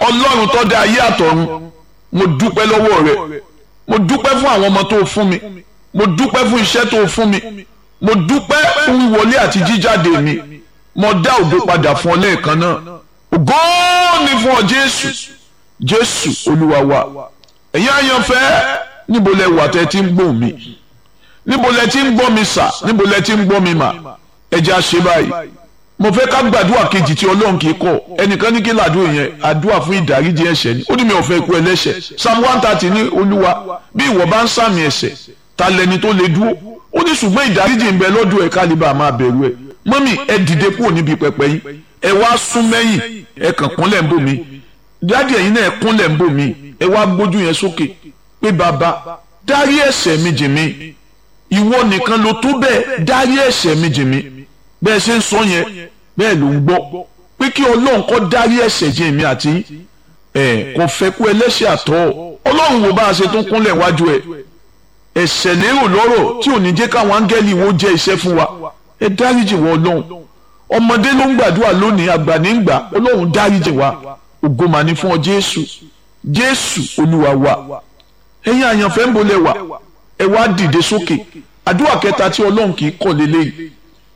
ọlọ́run tó dá ayé àtọ̀run mo dúpẹ́ lọ́wọ́ rẹ mo dúpẹ́ fún àwọn ọmọ tó fún mi mo dúpẹ́ fún iṣẹ́ tó fún mi mo dúpẹ́ fún wíwọlé àti jíjáde mi mo dá ògo padà fún ọ lẹ́ẹ̀kan náà ògo ni fún ọ jésù jésù olúwa wa ẹ̀yin àyànfẹ́ níbo lẹ wà tẹ́ ti ń gbọ́ mi níbo lẹ ti ń gbọ́ mi sà níbo lẹ ti ń gbọ́ mi mà ẹ jẹ́ á ṣe báyìí mo fẹ́ ká gbàdúrà kejì tí ọlọ́run kì í kọ̀ ẹnìkan ní kí làdúrà yẹn àdúrà fún ìdáríjì ẹ̀ṣẹ̀ ni ó ní mi ò fẹ́ kú ẹlẹ́ṣẹ̀ psalm one thirty ní olúwa bí ìwọ bá ń sàmì ẹ̀ṣẹ̀ ta lẹni tó lè dúró ó ní ṣùgbọ́n ìdáríjì ń bẹ lọ́dọ̀ ẹ̀ kálíbà máa bẹ̀rù ẹ̀ mọ́mì ẹ dìde kúrò níbi pẹpẹ yín ẹ wá sún mẹ́yìn ẹ kàn kúnlẹ̀ ń bò mí dáàdì ẹ̀yin náà ẹ kúnlẹ̀ ń bò mí ẹ wá gbójú yẹn sókè pé bàbá dárí ẹ̀ṣẹ̀ mi jì mí ìwọ nìkan ló tó bẹ́ẹ̀ dárí ẹ̀ṣẹ̀ mi jì mí bẹ́ẹ̀ ṣe ń sọ yẹn bẹ́ẹ̀ ló ń gbọ́ pé kí ọlọ́run kó dárí ẹ̀ṣẹ̀ jì mí àti ẹ̀ kò fẹ́ kú ẹlẹ́ṣẹ̀ àtọ́ ọlọ́run wo bá a ṣe tún kúnlẹ̀ wájú ẹ̀ ẹ̀ṣẹ̀ lérò lọ́rọ̀ tí ò ní jẹ́ káwọn áńgẹ́lì wo jẹ́ iṣẹ́ fún wa ẹ dáríjì wọ ọlọ́run ọmọdé ló ń gbàdúrà lónìí àgbà ní gbà ọlọ́run dáríjì wa ògo mà ní fún ọ jésù jésù olúwa wa ẹ̀yin àyànfẹ́ ń bolẹ̀ wà ẹ wá dìde sókè àdúrà kẹta tí ọlọ́run kì í kọ̀ lélẹ́yìí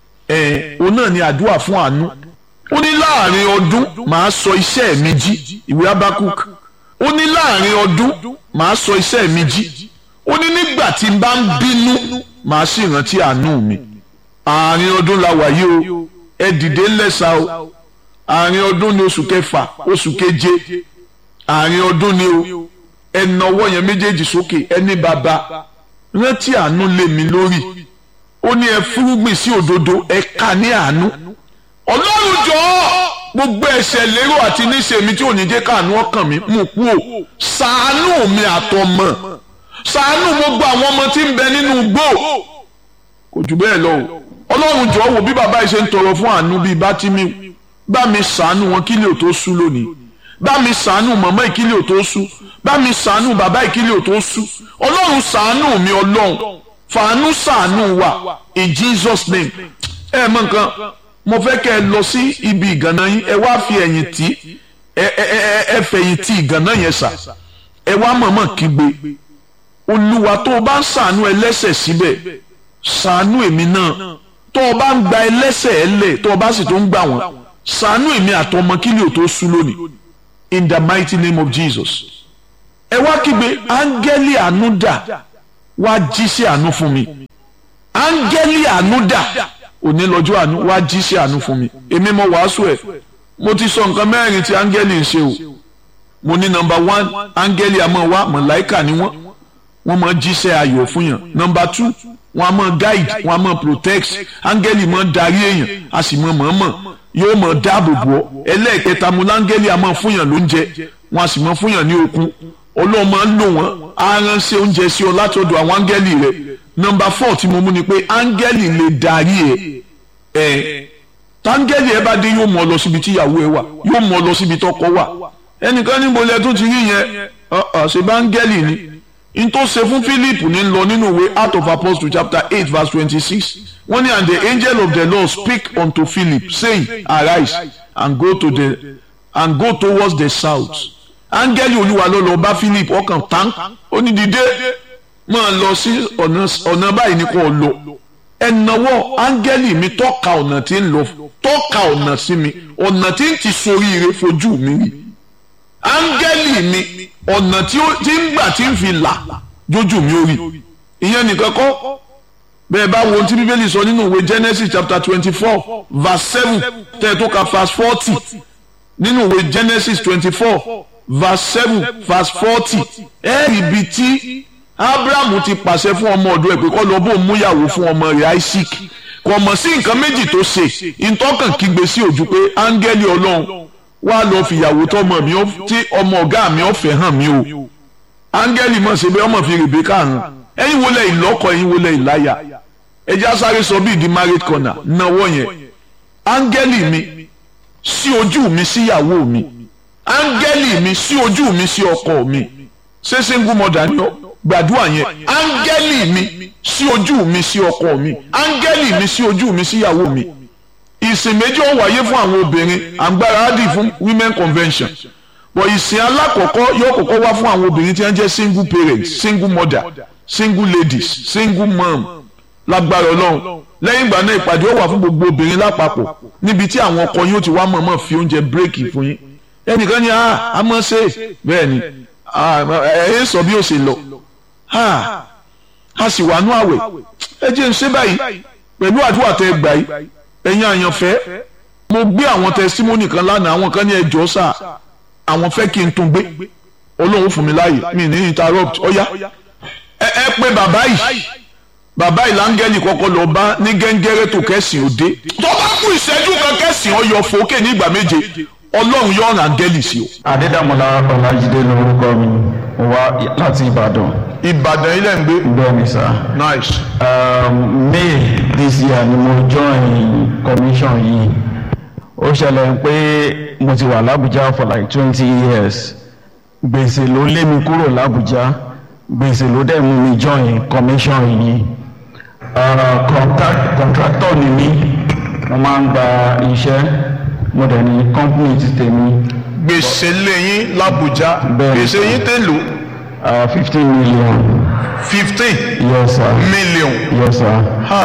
ẹ̀ òun náà ni àdúrà fún àánú ó ní láàrin ọdún màá sọ iṣẹ́ mi jí ìwé abakuk ó ní láàrin ọdún màá sọ iṣẹ́ mi jí ó ní nígbà tí n bá ń bínú màá sì rántí àánú mi àárín ọdún la wà yìí o ẹ dìde ńlẹ́sà o àárín ọdún ni oṣù kẹfà oṣù keje àárín ọdún ni o ẹ nawọ́ yẹn méjèèjì sókè ẹ ní bàbá rántí àánú lé mi lórí ó ní ẹ fúrúgbìn sí òdodo ẹ ká ní àánú ọlọ́run jọ̀ọ́ gbogbo ẹ̀ṣẹ̀ lérò àti níṣe mi tí ò ní jẹ́ káàánú ọkàn mi mú kú o ṣàánú mi àtọmọ ṣàánú gbogbo àwọn ọmọ tí ń bẹ nínú igbó kò jù bẹ́ẹ̀ lọ o ọlọ́run jọ̀ọ́ wò bí bàbá yìí ṣe ń tọrọ fún àánú bíi bátìmí bá mi ṣàánú wọn kí lè tó sú lónìí bá mi ṣàánú màmá ìkílè ò tó sú bá mi ṣàánú bàbá ìkílè ò tó sú ọlọ́run ṣàánú mi ọlọ́run fàánú ṣàánú wa in Jesus name ẹ mọ nǹkan mo fẹ́ kẹ́ ẹ lọ sí ibi ìgànnà yín ẹ wá fi ẹ̀yìn tì ẹ ẹ ẹ ẹ fẹ̀yìn tì ìgànnà yẹn sà ẹ wá mọ̀mọ́ kígbe olúwa tó o bá ń ṣàánú ẹlẹ́ṣẹ̀ síbẹ̀ ṣàánú èmi náà tó o bá ń gba ẹlẹ́ṣẹ̀ ẹ lẹ̀ tó o bá sì tó ń gbà wọ́n ṣàánú èmi àtọmọ kílì ò tó sú lónìí in the mighty name of Jesus ẹ wá kígbe áńgẹ́lì àánú dà wá jíṣẹ́ àánú fún mi áńgẹ́lì àánú dà òní lọ́jọ́ àánú wá jíṣẹ́ àánú fún mi èmi mo wàásù ẹ̀ mo ti sọ nǹkan mẹ́rin tí áńgẹ́lì ń ṣe o mo ní nọmba one áńgẹ́lì àmọ́ wá mọ̀láìkà ni wọ́n wọ́n máa jíṣẹ́ ayọ̀ fún yàn nọmba two wọ́n á máa guide wọ́n á máa protect áńgẹ́lì máa darí èèyàn a sì máa mọ̀ọ́mọ̀ yóò máa dáàbò bò ọ́ ẹlẹ́ẹ̀kẹta mo láńgẹ́lì àmọ́ fún yàn lóúnjẹ wọ́n á sì máa fún yàn ní okun ọlọ́run máa ń lò wọ́n á ránṣẹ́ oúnjẹ sí ọ látọ̀dọ̀ àwọn áńgẹ́lì rẹ̀ nọmba four tí mo mú ni pé áńgẹ́lì lè darí ẹ ẹ táńgẹ́lì ẹ bá dé yóò mú ọ lọ síbi tí ìyàwó ẹ wà yóò mú ọ lọ síbi tọkọ wà ẹnìkan níbo lẹ tún ti rí yẹn ṣe bá áńgẹ́lì ni n tó ṣe fún Philip ní lọ nínú ìwé Acts of Apostles chapter eight verse twenty-six wọ́n ní and the angel of the Lord speak unto Philip saying arise and go to the and go towards the south áńgẹ́lì olúwa ló lọ bá Philip ọkàn tán ó ní dìde máa lọ sí ọ̀nà báyìí ní kò lọ ẹnáwó áńgẹ́lì mi tọ́ka ọ̀nà tí ń lọ tọ́ka ọ̀nà sí mi ọ̀nà tí ń ti soríire fojú mi rí áńgẹ́lì mi ọ̀nà tí ń gbà tí ń fi là jójú mi ó rí ìyẹn nìkan kọ́ bẹ́ẹ̀ bá wo ohun tí bíbélì sọ nínú ìwé Genesis chapter twenty four verse seven tẹ́ ẹ tó ka verse forty nínú ìwé Genesis twenty four verse seven verse forty ẹ̀ẹ́rì bíi tí abrahamu ti pàṣẹ fún ọmọ ọ̀dọ̀ ẹ̀ pé kó lọ bó múyàwó fún ọmọ rẹ̀ isaac kò mọ̀ sí nǹkan méjì tó ṣe ìtọ́kàn kígbe sí ojú pé áńgẹ́lì ọlọ́run wá lọ fìyàwó tọmọ mi tí ọmọ ọ̀gá mi ọ̀fẹ́ hàn mí o áńgẹ́lì mọ̀ ṣe bí ọmọ fi rèbékà hàn ẹ̀yin wọlé ìlọ́kọ ẹ̀yin wọlé ìláyà ẹjẹ́ asáré sọ bí ìdí married corner náwó yẹn áńgẹ́lì mi sí ojú mi síyàwó mi áńgẹ́lì mi sí ojú mi sí ọkọ mi ṣé single mother ni ọ́ gbàdúrà yẹn áńgẹ́lì mi sí ojú mi sí ọkọ mi áńgẹ́lì mi sí ojú mi síyàwó mi ìsìn méjì ó wáyé fún àwọn obìnrin àgbára á dì fún women convention wọ ìsìn alákọ̀ọ́kọ́ yóò kọ́kọ́ wá fún àwọn obìnrin tí wọ́n jẹ́ single parents single mother single ladies single mom lágbára ọlọ́run lẹ́yìn ìgbà náà ìpàdé ó wà fún gbogbo obìnrin lápapọ̀ níbi tí àwọn ọkọ yóò ti wá mọ̀ọ́mọ̀ fi oúnjẹ bírèkì fún yín ẹnìkan ní a mọ̀ ṣe bẹ́ẹ̀ ni ẹ ẹ sọ bí ó ṣe lọ a sì wà nú àwẹ̀ ẹ jẹ́ ń ṣe báyìí pẹ̀lú àdúrà tẹ gbà yìí ẹ̀yin àyànfẹ́ mo gbé àwọn tẹsítímọ́nì kan lánàá àwọn kan ní ẹjọ́ sà àwọn fẹ́ kí n tún gbé olóhùn fún mi láàyè mi ní interrupt ọ̀yá ẹ ẹ pé bàbá yìí bàbá ìlàngẹ́lì kọ́kọ́ lọ bá ní gẹ́ngẹ́rẹ́ tó kẹ́sìn òde tó bá kú ìṣẹ́jú kan kẹ́sìn ọyọ fòókè ní ìgbà méje ọlọ́run yóò rán áńgẹ́lì sí o. adédàmọ́lá ọlájídé lórúkọ mi mo wá láti ìbàdàn. ìbàdàn ilẹ̀ ń gbé. bẹ́ẹ̀ni sá. nice. Um, may this year ni mo join commission yìí ó ṣẹlẹ̀ pé mo ti wà lábújá for like twenty years gbèsè ló lé mi kúrò lábújá gbèsè ló dẹ̀ mú mi join commission yìí uh, contract, contractor ni mí mo máa ń gba iṣẹ́ mo dẹ̀ ní company ti tèmi gbèsè lẹ́yìn làbújá Bẹ́ẹ̀ni. gbèsè yín tẹ̀ lò fifteen million fifteen yes sir million. yes sir. Ha.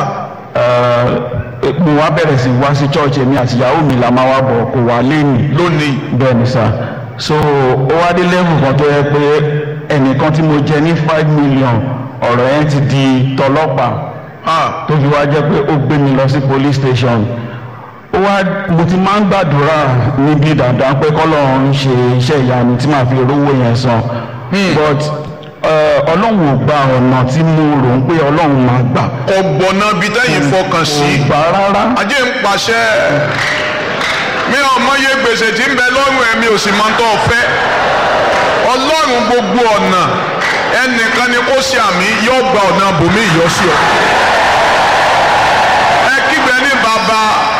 Uh, mo wá bẹ̀rẹ̀ sí wá sí church èmi àti ìyàwó mi la máa wá bọ̀ kò wá lẹ́yìn lónìí bẹ́ẹ̀ ni sá so ó wá dé level kan tó yẹ pé ẹnìkan tí mo jẹ ní five million ọ̀rọ̀ yẹn ti di tọlọ́pàá ha. tó fi wá jẹ́ pé ó gbé mi lọ sí police station ó wá mo ti máa ń gbàdúrà níbi dandan pé kọ́lọ́run ṣe iṣẹ́ ìyanu tí màá fi rówó yẹn san but uh, ọlọ́run ò gba ọ̀nà tí mo rò ń pé ọlọ́run máa gbà ọ̀gbọ̀nà bíi tẹ́yìn fọkàn sí. kò gbà rárá ajé ń pàṣẹ mi ò mọye gbèsè tí ń bẹ lọ́rùn ẹ̀mí ò sì máa ń tọ́ fẹ́ ọlọ́run gbogbo ọ̀nà ẹnìkan ni kó ṣe àmì yóò gba ọ̀nà bòmí ìyọ́sí ọ. ẹ kígbe ní bàbá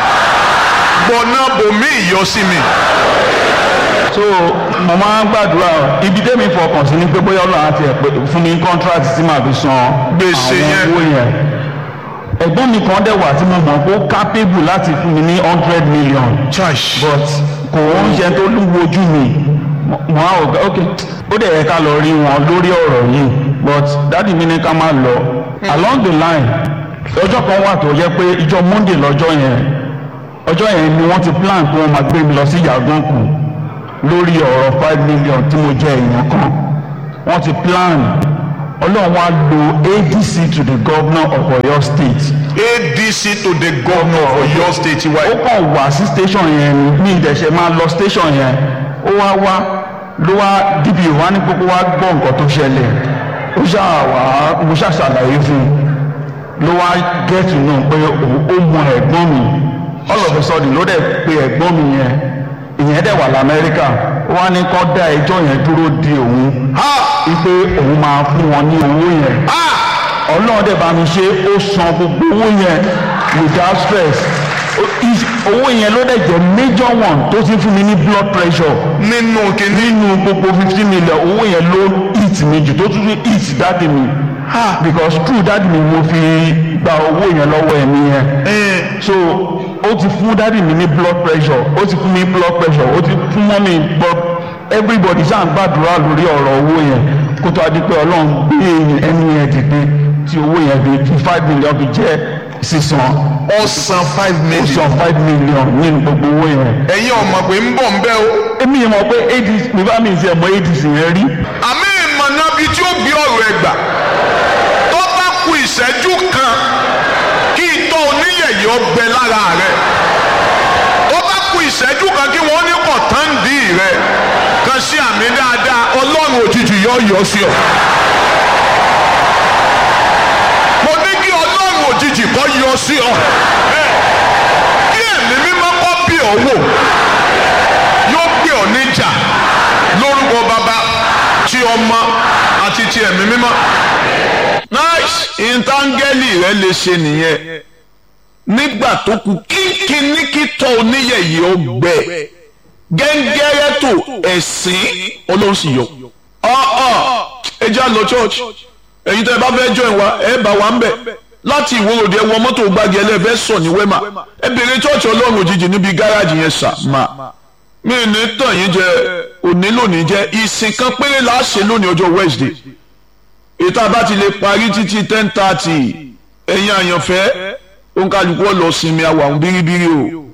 gbọ̀nà bòmí ìyọ́sí mi. so mo máa ń gbàdúrà ibi tẹ́mi fọkàn sí ni pé bóyá ọlọ́run àti ẹ̀ pé fún mi contract tí màá fi san Gbèsè àwọn yẹn. owó yẹn ẹ̀gbọ́n mi kan dẹ̀ wà tí mo mọ̀ pé ó capable láti fún mi ní hundred million church but kò ń ṣe tó lúwo ojú mi mo á ò gbà ok ó dẹ̀ yẹ ká lọ rí wọn lórí ọ̀rọ̀ yìí but dáàdi mi ní ká máa lọ along the line ọjọ́ kan wà tó yẹ pé ìjọ monday lọ́jọ́ yẹn ọjọ́ yẹn ni wọ́n ti plan pé wọ́n máa gbé mi lọ sí yàgànkù lórí ọ̀rọ̀ five million tí mo jẹ èèyàn kan wọ́n ti plan ọlọ́run wá lo adc to the governor of oyo state adc to the governor of Ọ̀yọ́ state wa ó kàn wá sí station yẹn ni ní ìdẹ̀ṣẹ̀ máa lọ station yẹn ó wá wá ló wá dp wá ní kókó wá gbọ́ nǹkan tó ṣẹlẹ̀ ó ṣáà wá mo ṣáà ṣàlàyé fún un ló wá get to know pé òun ó mọ ẹ̀gbọ́n mi all of a sudden ló dẹ̀ pe ẹ̀gbọ́n mi yẹn ìyẹn dẹ̀ wà lamẹ́ríkà ó wá ní kó dá ẹjọ́ yẹn dúró de òun ha wípé òun máa fún wọn ní owó yẹn ha ọlọ́run dẹ̀ bá mi ṣe ó san gbogbo owó yẹn without stress Ó- is- owó yẹn ló dẹ̀ jẹ́ major one tó ti fún mi ní blood pressure nínú kìíní nínú gbogbo fifteen million owó yẹn ló hit mi jù tó tún fi hit dáàdì mi because true dáàdì mi mo fi gba owó yẹn lọ́wọ́ ẹ̀mí yẹn so ó ti fún dáàdì mi ní blood pressure ó ti fún mi blood pressure ó ti fún mọ́ mi blood everybody ṣáà ń gbàdúrà lórí ọ̀rọ̀ owó yẹn kó tó a di pé ọlọ́run gbé ẹni yẹn dìde tí owó yẹn fi fi five million fi jẹ́ sísan ọ̀sán five ó million san five million nínú gbogbo owó yẹn. ẹ̀yin ọmọ pé ń bọ̀ ń bẹ́ o èmi yẹn mọ̀ pé adc mi bá mi ṣe mọ adc yẹn rí àmì ìmọ̀nà bíi tí ó gbé ọ̀rọ̀ ẹ̀ gbà tó bá ku ìṣẹ́jú kan kí itọ́ oníyẹ̀yẹ́ ọgbẹ́ lára rẹ̀ tó bá ku ìṣẹ́jú kan kí wọ́n ní kọ̀tàǹdì rẹ̀ kan sí àmì dáadáa ọlọ́run òjijì yọ yọ sí ọ. mo ní kí ọlọ́run òjijì kọ́ yọ sí ọ. kí ẹ̀mí mímọ́ kọ́ bí ọ wò yóò gbé ọ níjà lórúkọ bàbá tí ọmọ àti ti ẹ̀mí mímọ́. nice ìntàngẹ́lì rẹ lè ṣe nìyẹn nígbà tó kù kínkínní kítọ́ oníyẹ̀yẹ ọgbẹ́ gẹ́ngẹ́rẹ́ tó ẹ̀sìn ọlọ́run sì yọ. ọ̀ọ́ ẹ já lọ church ẹ̀yin tẹ́ ẹ bá fẹ́ join wa ẹ bá wa ń bẹ̀ láti ìwòròdì ẹ wọ mọ́tò gbági ẹlẹ́fẹ́ sọ ní wẹ́mà ẹ bèrè church ọlọ́run òjijì níbi gáràjì yẹn sà máa mi ní tàn yín jẹ òní lónìí jẹ ìsìn kan péré la ṣe lónìí ọjọ́ Wednesday ètò àbá ti lè parí títí ten thirty ẹ̀yin àyànfẹ́ òǹkàlùkù ọ̀lọ́ sinmi àwọn àwọn bíríbírí o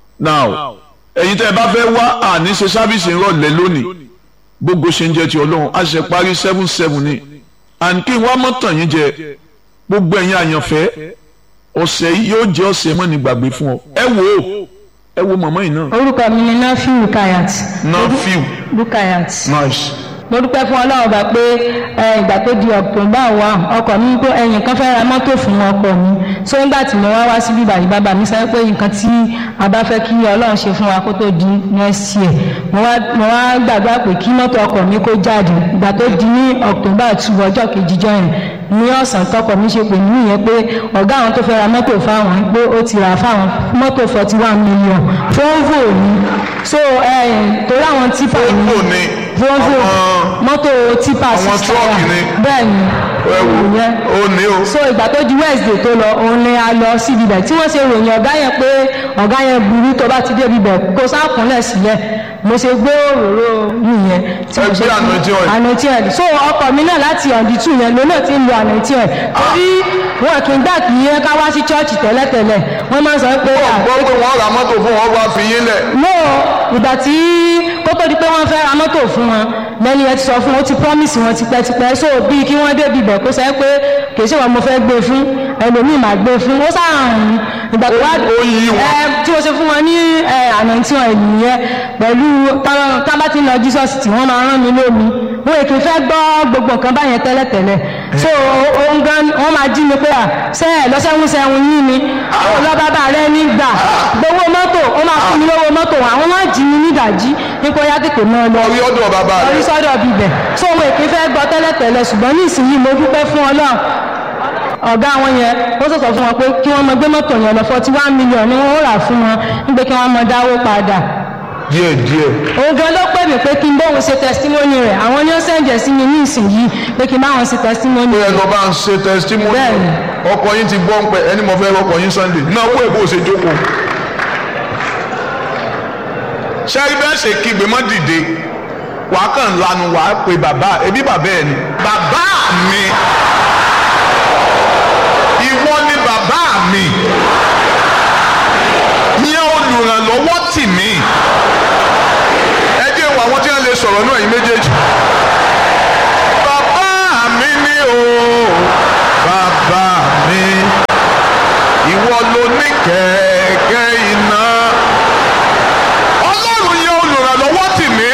now ẹ̀yin tẹ́ ẹ bá fẹ́ wá àní ṣe sábìsì ńrọ̀lẹ́ lónìí gbogbo ṣe ń jẹ ti ọlọ́run a ṣe parí seven seven ni and kí n wá mọ́ tàn yín jẹ gbogbo ẹ̀yin àyànfẹ́ ọ̀sẹ̀ yìí yóò jẹ́ ọ̀sẹ̀ mọ́ ní gbàgbé fún ọ ẹ wò ó ẹ wo màmá yìí náà. orúkọ mi ni nafiu rukayat. nafiu rukayat. nice. mo dúpẹ́ fún ọlọ́run bá pé ìgbà tó di october one ọkọ mi pé ẹ̀yìn kan fẹ́ ra mọ́tò fún ọkọ mi so nígbà tí mo wá wá síbí báyìí bàbá mi sọ pé nǹkan tí a bá fẹ́ kí ọlọ́run ṣe fún wa kó tó di next year mo wá mo wá gbàgbá pé kí mọ́tò ọkọ mi kó jáde ìgbà tó di ní october two ọjọ́ kejìjọ́ yẹn ní ọ̀sán tọkọ mi ṣe pè mí yẹn pé ọ̀gá àwọn tó fẹ́ ra mọ́tò fáwọn pé ó ti rà fáwọn mọ́tò forty one million volvo ni so torí àwọn tipa Volvo ni volvo àwọn- mọ́tò tipa àwọn six truck tire. ni. bẹ́ẹ̀ ni ẹ wò ìyẹn ó ní o. so ìgbà tó di wednesday tó lọ òun ni a lọ síbi bẹ̀ tí wọ́n ṣe ròyìn ọ̀gá yẹn pé ọ̀gá yẹn burú tó bá ti dé ibi bẹ̀ kó sákúnlẹ̀ sílẹ̀ mo ṣe gbé òróró nìyẹn tí mo Ẹ ṣe gbé anointing oil. anointing oil so ọkọ mi náà láti ọ̀dí tù yẹn lónà tí ń lo anointing oil torí wọn kì í gbà kí yẹn ká wá sí chọ́ọ̀chì tẹ́lẹ̀tẹ́lẹ̀ wọ́n máa ń sọ pé à, gbọ́ pé wọ́n ra mọ́tò fún wọn wá fi yín lẹ̀. no ìgbà tí kó tó di pé wọ́n fẹ́ ra mọ́tò fún wọn lẹ́ni ẹ ti sọ fún wọn ó ti promise wọn tipẹ́tipẹ́ so bíi kí wọ́n débi ibẹ̀ kó sẹ́ pé kì í ṣe wọn mo fẹ́ gbé fún ẹlòmíì máa gbé fún ó sáàrùn ìgbà tó wá Ó yí wọn. ẹ tí mo ṣe fún wọn ní ẹ ànántí wọn ènìyàn pẹ̀lú táwọn- tá bá ti ń lọ Jesus tí wọ́n máa rán mi lómi wọn èkì fẹ́ gbọ́ gbogbo nǹkan báyẹn tẹ́lẹ̀tẹ́lẹ̀ so ohun gan wọ́n máa jí mi pé à ṣe ẹ̀ lọ́sẹ̀hún sẹ́hun yín ni ó lọ bàbá rẹ nígbà gbowó mọ́tò ó máa fún mi lówó mọ́tò àwọn máa jí mi nídàjí nípa ó yá tètè náà lọ orí ọ̀dọ̀ bàbá orí rẹ̀. sọ́dọ̀ bíbẹ̀ so òun èké fẹ́ gbọ́ tẹ́lẹ̀tẹ́lẹ̀ ṣùgbọ́n ní ìsinyìí mo dúpẹ́ fún ọlọ́run ọ̀gá wọn yẹn ó sọ̀sọ̀ fún wọn pé kí wọ́n mọ gbé mọ́tò yẹn lọ forty one million ni wọ́n rà fún wọn nígbà kí wọ́n mọ dáwó padà díẹ̀ díẹ̀. òun gan ló pè mí pé kí n bóun ṣe testimony rẹ̀ àwọn ni ó sẹ̀ǹjẹ̀ sí mi ní ìsinyìí pé kí n bá wọn ṣe testimony pé rẹ̀ ẹnu bá ń ṣe testimony Bẹ́ẹ̀ni. ọkọ yín ti gbọ́ ń pẹ́ ẹni mo fẹ́ rọkọ yín Sunday náà wọ́n èbó ṣe jókòó. ṣẹ́rí bẹ́ẹ̀ ṣe kígbe mọ́ dìde wàá kàn lanu wàá pe bàbá ẹbí bàbá ẹ̀ ni. bàbá mi ìwọ ni bàbá mi yẹn olùrànlọ́wọ́ tì mí ẹ jẹ́ wo àwọn tí wọ́n lè sọ̀rọ̀ náà yín méjèèjì bàbá mi ni o bàbá mi ìwọ ló ní kẹ̀kẹ́ iná ọlọ́run yẹn olùrànlọ́wọ́ tì mí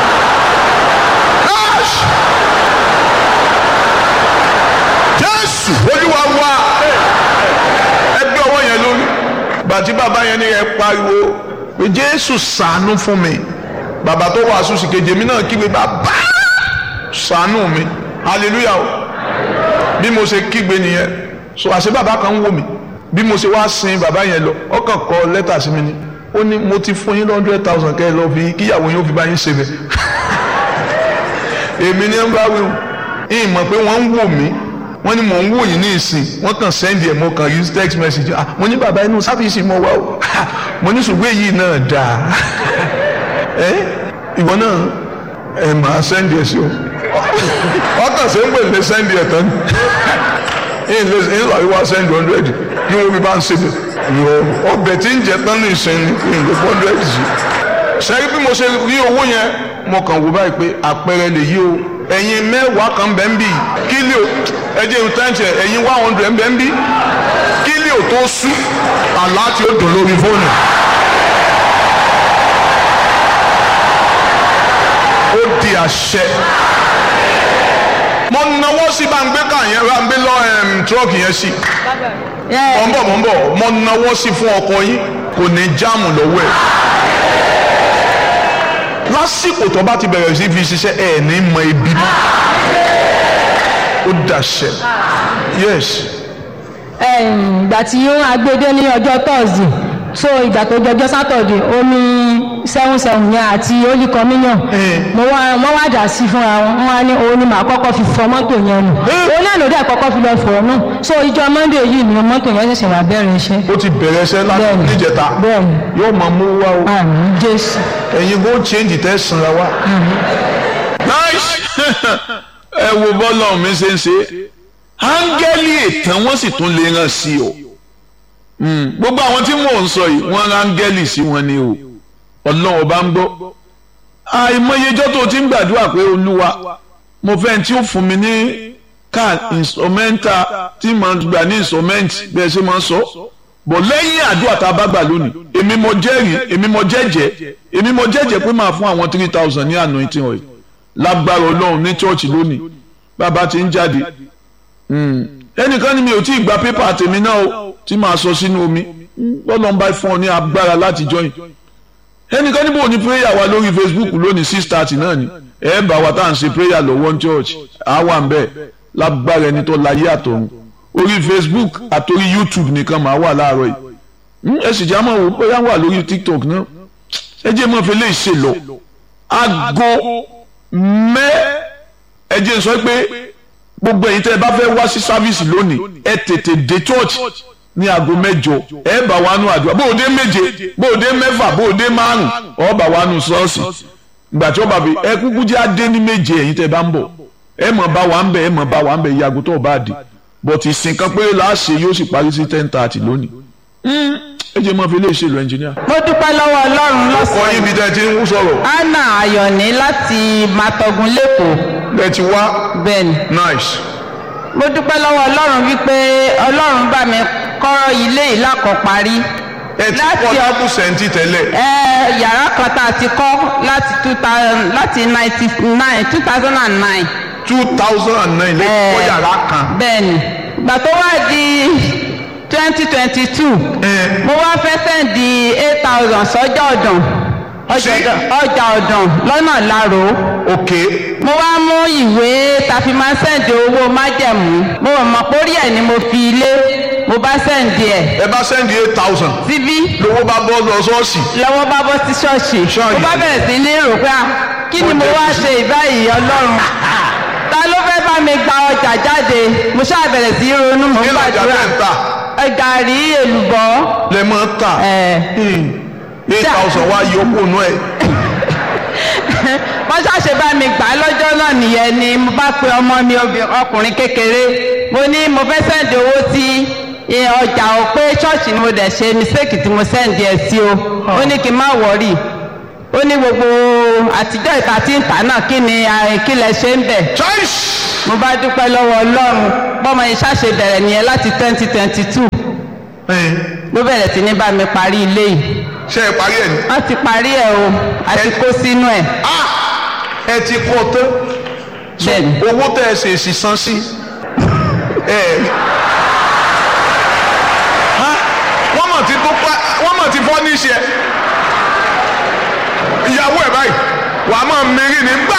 Ash! jésù olúwa wá ẹgbẹ́ ọwọ́ yẹn lórí bàtí bàbá yẹn ní ẹ pariwo pé jésù ṣàánú fún mi bàbá tó wàásù sí kejì mi náà kígbe bàbá ṣàánú mi hallelujah o bí mo ṣe kígbe nìyẹn so àṣẹ bàbá kan ń wò mí bí mo ṣe wá sin bàbá yẹn lọ ọkàn kọ lẹ́tà sí mi ni ó ní mo ti fún yín hundred thousand kẹ́ ẹ lọ fi kíyàwó yín ó fi bá yín ṣe bẹ̀ èmi ní ń bá wí o ìyìn mọ̀ pé wọ́n ń wò mí wọ́n ní mò ń wò yín ní ìsìn wọ́n kàn sẹ́ndì ẹ̀ mo kàn use text message ah mo ní bàbá inú sáfìsì mo wá o mo ní ṣùgbọ́n èyí náà dáa ẹ ìwọ náà ẹ máa sẹ́ndì ẹ̀ sí o ọkàn ṣe ń pè lé sẹ́ndì ẹ̀ tán ìyìn lè ìyìn lọ wá sẹ́ndì hundred kí wọ́n fi bá ń ṣe bẹ̀ ìwọ ọbẹ̀ tí ń jẹ tán ní ìsìn ní ìyìn lè hundred sí sẹ́yìn bí mo ṣe rí owó yẹn mo kàn wò báyìí pé àpẹẹrẹ lè yí o ẹ̀yin mẹ́wàá kan bẹ́ẹ̀ ń bì kílíò ẹjẹ́ ìtẹ́ǹtì ẹ̀yin one hundred bẹ́ẹ̀ ń bì kílíò tó sú àlá tí ó dùn lórí fóònù. ó di àṣẹ. mo nawọ́ sí bá ń gbé ká yẹn bá ń gbé lọ tírọ́ọ̀kì yẹn sí mọ̀ ń bọ̀ mọ̀ ń bọ̀ mo nawọ́ sí fún ọkọ yín kò ní jáàmù lọ́wọ́ ẹ̀ lásìkò tó bá ti bẹ̀rẹ̀ sí fi ṣiṣẹ́ ẹ̀ ní mọ ibi mọ́ ó dàṣẹ yes ìgbà tí ó agbede ní ọjọ́ tọ́sí so ìgbà tó jọjọ́ sátọ̀dẹ̀ omi seven seven yẹn àti holy communion mo wá wọ́n wá dà sí fúnra wọn wọ́n wá ní òun ni màá kọ́kọ́ fi fọ mọ́tò yẹn nù òun náà ló dẹ̀ kọ́kọ́ fi lọ fọ̀ nù so ìjọ monday yìí ni mọ́tò yẹn ṣẹ̀ṣẹ̀ wá bẹ̀rẹ̀ iṣẹ́ ó ti bẹ̀rẹ̀ iṣẹ́ láti Bẹ́ẹ̀ni. níjẹta bẹ́ẹ̀ni yóò máa mú wá o àmì jésù ẹ̀yin bó change tẹ́ sanra wá. nice ẹ wo bọ́lá mi ṣe ń ṣe áńgẹ́lì ètàn wọ́n sì tún lè ràn sí o Mm, gbogbo àwọn tí mò ń sọ yìí wọ́n rán áńgẹ́lì sí wọn ni o ọlọ́run ọba ń gbọ́ àìmọyejọ́ tó ti ń gbàdúrà pé olúwa mo fẹ́ tí ó fún mi ní car instrumental tí mo gbà ní instrument bẹ́ẹ̀ ṣe máa ń sọ bọ̀ lẹ́yìn àdúrà tá a bá gbà lónìí èmi mo jẹ́rìí èmi mo jẹ́jẹ́ èmi mo jẹ́jẹ́ pé máa fún àwọn three thousand ní anointing oil lágbára ọlọ́run ní church lónìí bàbá ti ń jáde Mm. ẹnìkan ni mi ò tí ì gba pépà tèmi náà o tí màá sọ sínú omi bọ́lọ̀ ń bá fún ọ ní agbára láti join ẹnìkan níbo ni prayer wa lórí facebook lónìí six thirty náà ni ẹ bá wa tá à ń ṣe prayer lọ́wọ́ ní church àwa ń bẹ̀ lágbára ẹni tó láyé àtọ̀run orí facebook àtòrí youtube nìkan màá wà láàárọ̀ yìí Mm, ẹ sì jẹ́ àmọ́ wò bóyá wà lórí tiktok náà ẹ jẹ́ mọ́ fi lè ṣe lọ aago mẹ́ ẹ jẹ́ sọ pé gbogbo ẹ̀yin tẹ́ ẹ bá fẹ́ wá sí sáfíìsì lónìí ẹ tètè dé church ní aago mẹ́jọ ẹ bá wa nù àdúrà bó o dé méje bó o dé mẹ́fà bó o dé márùn ọ bá wa nù ṣọ́ọ̀ṣì ìgbà tí ó bá fi ẹ kúkú jẹ́ adé ní méje ẹ̀yin tẹ́ ẹ bá ń bọ̀ ẹ mọ̀ bá wa ń bẹ̀ ẹ mọ̀ bá wa ń bẹ̀ ìyàgò tó o bá dé but ìsìn kan péré láàṣẹ yóò sì parí sí ten thirty lónìí ẹ jẹ́ mọ́ fi lè ṣe lọ ẹnjìníà. mo dúpẹ́ lọ́wọ́ ọlọ́run kọ́ lọ́sàn-án yín bí tẹ́ ẹ ti ń sọ̀rọ̀ anna ayọ̀ní láti matogun lẹ́kọ̀ọ́ ẹ ti wá bẹ́ẹ̀ ni nice mo dúpẹ́ lọ́wọ́ ọlọ́run wípé ọlọ́run bá mi kọ́ ilé ìlàkọ̀ parí ẹ ti Láti kọ́ ọ- double sẹ́ńtì tẹ́lẹ̀ ẹ yàrá kan tá a ti kọ́ láti two thousand láti ninety nine two thousand and nine two thousand and nine lẹ́yìn kọ́ yàrá kan. bẹ́ẹ̀ ni ìgbà tó wá di twenty twenty two ẹ mo wá fẹ́ sẹ́ǹdì eight thousand sọ́jà ọ̀dàn ọjà Sí. ọ̀dàn- ọjà ọ̀dàn lọ́nà láro ok mo wá mú ìwé tàfi máa sẹ́ǹdì owó májẹ̀mú mo mọ̀ pórí ẹ̀ ni mo fi ilé mo bá sẹ́ǹdì ẹ̀ ẹ bá sẹ́ndì eight thousand síbí lówó bá bọ́ lọ ṣọ́ọ̀ṣì lọ́wọ́ bá bọ́ sí ṣọ́ọ̀ṣì Ṣọ́ọ̀ṣì. mo bá bẹ̀rẹ̀ sí ní rò pé ah, kí ni mo wá ṣe ìbáyìí ọlọ́run ta ló fẹ́ bá mi gba ọjà jáde mo ṣáà bẹ̀rẹ̀ sí ronú mo ń kí lọ́jà gbàdúrà tẹ̀ ń tà ẹ gàrí èlùbọ́ lẹ mọ́ tà ẹ̀ eight thousand wá yọkù nù ẹ̀ wọ́n ṣàṣe bá mi gbà á lọ́jọ́ náà nìyẹn ni mo bá pe ọmọ mi obì- ọkùnrin kékeré mo ní mo fẹ́ sẹ́ǹdì owó sí eh, ọjà ò pé ṣọ́ọ̀ṣì ni mo dẹ̀ ṣe mistake tí mo sẹ́ǹdì ẹ̀ sí o ó ní kí n má wọ̀rì ó ní gbogbo àtijọ́ ìta tí ń tà náà kí ni eh, kí lẹ ṣe ń bẹ̀ choice mo bá dúpẹ́ lọ́wọ́ ọlọ́run bọ́mọ yìí ṣàṣe bẹ̀rẹ̀ nìyẹn láti twenty twenty two ló bẹ̀rẹ̀ sí ní bá mi parí ilé yìí ṣe é parí ẹ̀ ní. wọ́n ti parí ẹ̀ o àti kó sínú ẹ̀ ah ẹ ti kọ́ tán so Bẹ́ẹ̀ni. owó tẹ̀ ẹ ṣe èsì san sí ẹ ha wọ́n mọ̀ ti tó pa wọ́n mọ̀ ti fọ́ ní iṣẹ́ ìyàwó ẹ̀ báyìí wàá mọ̀ mẹ́rin ní